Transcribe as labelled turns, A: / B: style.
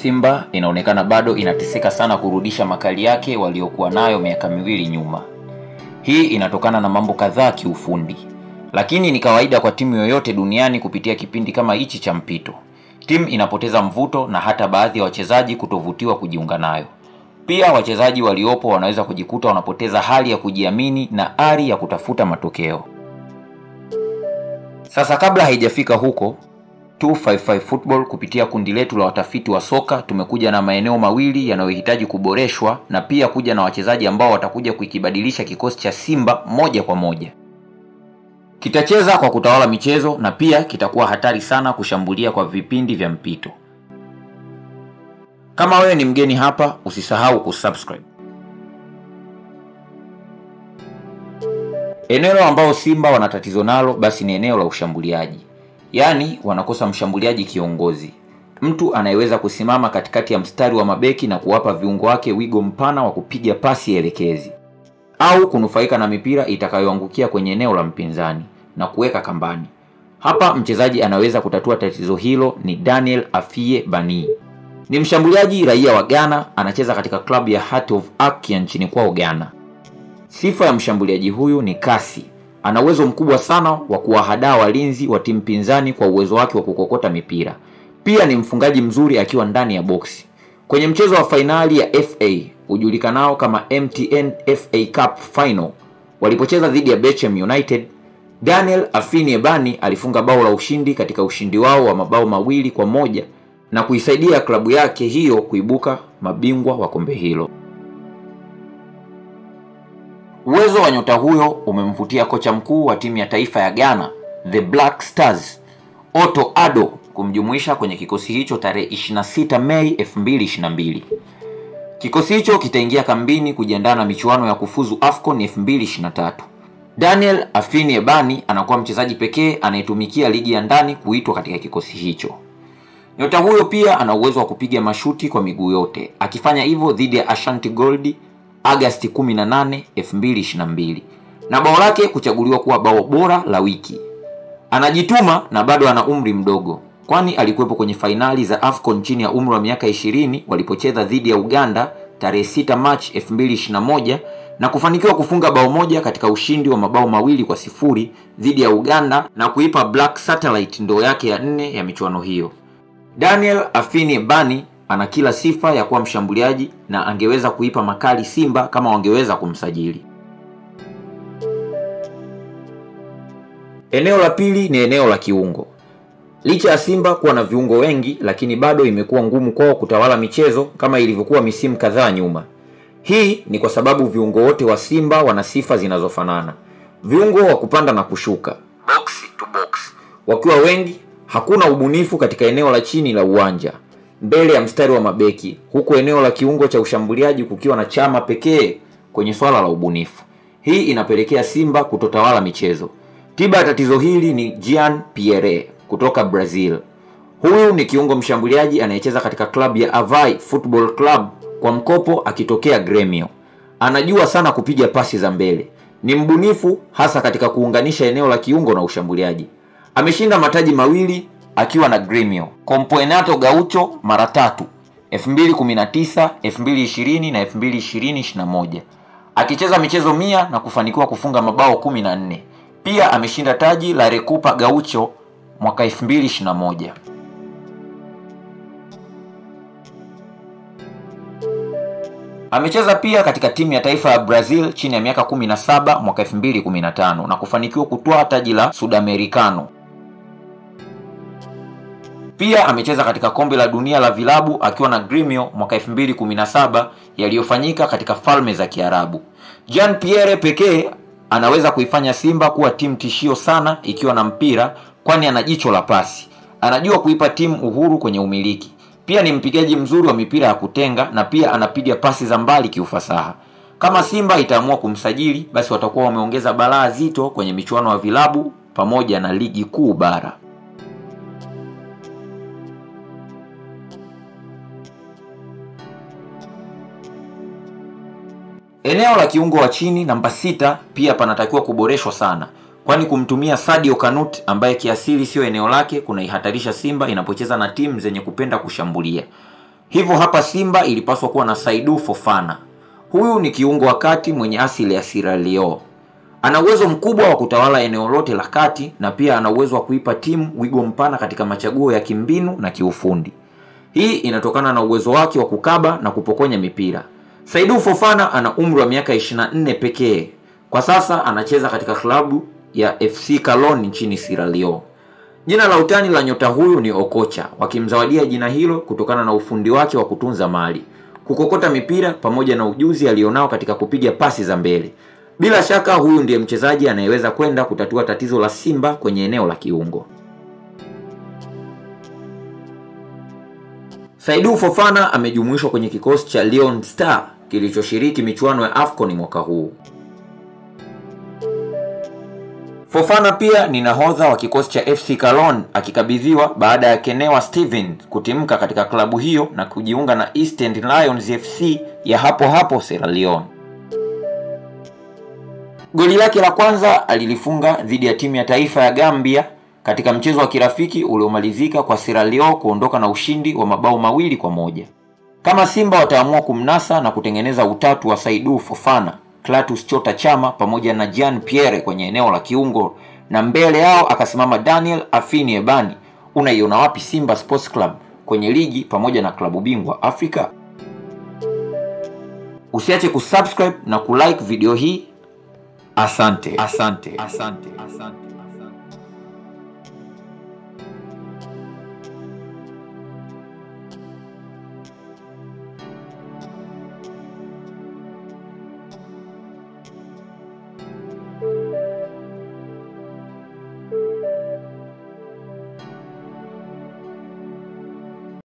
A: Simba inaonekana bado inateseka sana kurudisha makali yake waliokuwa nayo miaka miwili nyuma. Hii inatokana na mambo kadhaa kiufundi, lakini ni kawaida kwa timu yoyote duniani kupitia kipindi kama hichi cha mpito. Timu inapoteza mvuto na hata baadhi ya wachezaji kutovutiwa kujiunga nayo. Pia wachezaji waliopo wanaweza kujikuta wanapoteza hali ya kujiamini na ari ya kutafuta matokeo. Sasa kabla haijafika huko 255 Football kupitia kundi letu la watafiti wa soka tumekuja na maeneo mawili yanayohitaji kuboreshwa na pia kuja na wachezaji ambao watakuja kukibadilisha kikosi cha Simba moja kwa moja. Kitacheza kwa kutawala michezo na pia kitakuwa hatari sana kushambulia kwa vipindi vya mpito. Kama wewe ni mgeni hapa, usisahau kusubscribe. Eneo ambao Simba wana tatizo nalo basi ni eneo la ushambuliaji. Yaani wanakosa mshambuliaji kiongozi, mtu anayeweza kusimama katikati ya mstari wa mabeki na kuwapa viungo wake wigo mpana wa kupiga pasi elekezi au kunufaika na mipira itakayoangukia kwenye eneo la mpinzani na kuweka kambani. Hapa mchezaji anaweza kutatua tatizo hilo ni Daniel Afie Bani. Ni mshambuliaji raia wa Ghana, anacheza katika klabu ya Heart of Oak ya nchini kwao Ghana. Sifa ya mshambuliaji huyu ni kasi. Ana uwezo mkubwa sana wa kuwahadaa walinzi wa timu pinzani kwa uwezo wake wa kukokota mipira. Pia ni mfungaji mzuri akiwa ndani ya boksi. Kwenye mchezo wa fainali ya FA hujulikanao kama MTN FA Cup Final walipocheza dhidi ya Bechem United, Daniel Afini Ebani alifunga bao la ushindi katika ushindi wao wa mabao mawili kwa moja na kuisaidia klabu yake hiyo kuibuka mabingwa wa kombe hilo. Uwezo wa nyota huyo umemvutia kocha mkuu wa timu ya taifa ya Ghana, The Black Stars, Otto Addo kumjumuisha kwenye kikosi hicho tarehe 26 Mei 2022. Kikosi hicho kitaingia kambini kujiandaa na michuano ya kufuzu AFCON 2023. Daniel Afini Ebani anakuwa mchezaji pekee anayetumikia ligi ya ndani kuitwa katika kikosi hicho. Nyota huyo pia ana uwezo wa kupiga mashuti kwa miguu yote, akifanya hivyo dhidi ya Ashanti Gold Agasti 18, 2022 na bao lake kuchaguliwa kuwa bao bora la wiki. Anajituma na bado ana umri mdogo, kwani alikuwepo kwenye fainali za AFCON chini ya umri wa miaka 20 walipocheza dhidi ya Uganda tarehe 6 Machi 2021 na kufanikiwa kufunga bao moja katika ushindi wa mabao mawili kwa sifuri dhidi ya Uganda na kuipa Black Satellite ndoo yake ya nne ya michuano hiyo. Daniel Afini Bani ana kila sifa ya kuwa mshambuliaji na angeweza kuipa makali Simba kama wangeweza kumsajili. Eneo la pili ni eneo la kiungo. Licha ya Simba kuwa na viungo wengi, lakini bado imekuwa ngumu kwao kutawala michezo kama ilivyokuwa misimu kadhaa nyuma. Hii ni kwa sababu viungo wote wa Simba wana sifa zinazofanana, viungo wa kupanda na kushuka, box to box. Wakiwa wengi, hakuna ubunifu katika eneo la chini la uwanja mbele ya mstari wa mabeki, huku eneo la kiungo cha ushambuliaji kukiwa na Chama pekee kwenye swala la ubunifu. Hii inapelekea Simba kutotawala michezo. Tiba ya tatizo hili ni Jean Pierre kutoka Brazil. Huyu ni kiungo mshambuliaji anayecheza katika klabu ya Avai Football Club kwa mkopo akitokea Gremio. Anajua sana kupiga pasi za mbele, ni mbunifu hasa katika kuunganisha eneo la kiungo na ushambuliaji. Ameshinda mataji mawili akiwa na Gremio, Campeonato Gaucho mara tatu 2019, 2020 na 2020-21 akicheza michezo mia na kufanikiwa kufunga mabao 14. Pia ameshinda taji la Recopa Gaucho mwaka 2021. Amecheza pia katika timu ya taifa ya Brazil chini ya miaka 17 mwaka 2015 na kufanikiwa kutwaa taji la Sudamericano. Pia amecheza katika kombe la dunia la vilabu akiwa na Gremio mwaka 2017 yaliyofanyika katika falme za Kiarabu. Jean Pierre pekee anaweza kuifanya Simba kuwa timu tishio sana ikiwa na mpira, kwani ana jicho la pasi, anajua kuipa timu uhuru kwenye umiliki. Pia ni mpigaji mzuri wa mipira ya kutenga na pia anapiga pasi za mbali kiufasaha. Kama Simba itaamua kumsajili, basi watakuwa wameongeza balaa zito kwenye michuano ya vilabu pamoja na ligi kuu bara. Eneo la kiungo wa chini namba sita pia panatakiwa kuboreshwa sana, kwani kumtumia Sadio Kanut ambaye kiasili siyo eneo lake kunaihatarisha Simba inapocheza na timu zenye kupenda kushambulia. Hivyo hapa Simba ilipaswa kuwa na Saidu Fofana. Huyu ni kiungo wa kati mwenye asili ya Sierra Leone. Ana uwezo mkubwa wa kutawala eneo lote la kati na pia ana uwezo wa kuipa timu wigo mpana katika machaguo ya kimbinu na kiufundi. Hii inatokana na uwezo wake wa kukaba na kupokonya mipira. Saidu Fofana ana umri wa miaka 24 pekee. Kwa sasa anacheza katika klabu ya FC Cologne nchini Sierra Leone. Jina la utani la nyota huyu ni Okocha, wakimzawadia jina hilo kutokana na ufundi wake wa kutunza mali, kukokota mipira pamoja na ujuzi alionao katika kupiga pasi za mbele. Bila shaka huyu ndiye mchezaji anayeweza kwenda kutatua tatizo la Simba kwenye eneo la kiungo. Saidu Fofana amejumuishwa kwenye kikosi cha Lyon Star kilichoshiriki michuano ya AFCON mwaka huu. Fofana pia ni nahodha wa kikosi cha FC Cologne akikabidhiwa baada ya Kenewa Steven kutimka katika klabu hiyo na kujiunga na East End Lions FC ya hapo hapo Sierra Leone. Goli lake la kwanza alilifunga dhidi ya timu ya taifa ya Gambia katika mchezo wa kirafiki uliomalizika kwa Sierra Leone kuondoka na ushindi wa mabao mawili kwa moja. Kama Simba wataamua kumnasa na kutengeneza utatu wa Saidu Fofana, Clatous Chota Chama pamoja na Jean Pierre kwenye eneo la kiungo na mbele yao akasimama Daniel Afini Ebani, unaiona wapi Simba Sports Club kwenye ligi pamoja na klabu bingwa Afrika? Usiache kusubscribe na kulike video hii. Asante, asante, asante, asante.